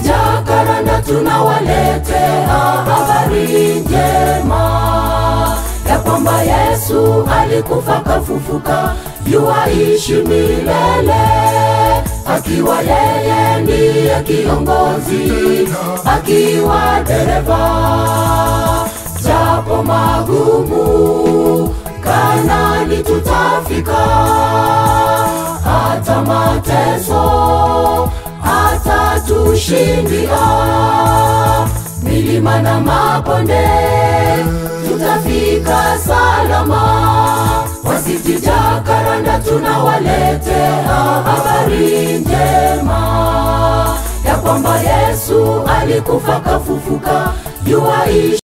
Jakaranda tunawaletea habari njema ya kwamba Yesu alikufa kafufuka, yuaishi milele, akiwa yeye ndiye kiongozi, akiwa dereva, japo magumu Kanani tutafika, hata mateso hatatushindia, milima na mabonde tutafika salama. Wasiti Jakaranda tunawaletea habari njema ya kwamba Yesu alikufa kafufuka, yuaishi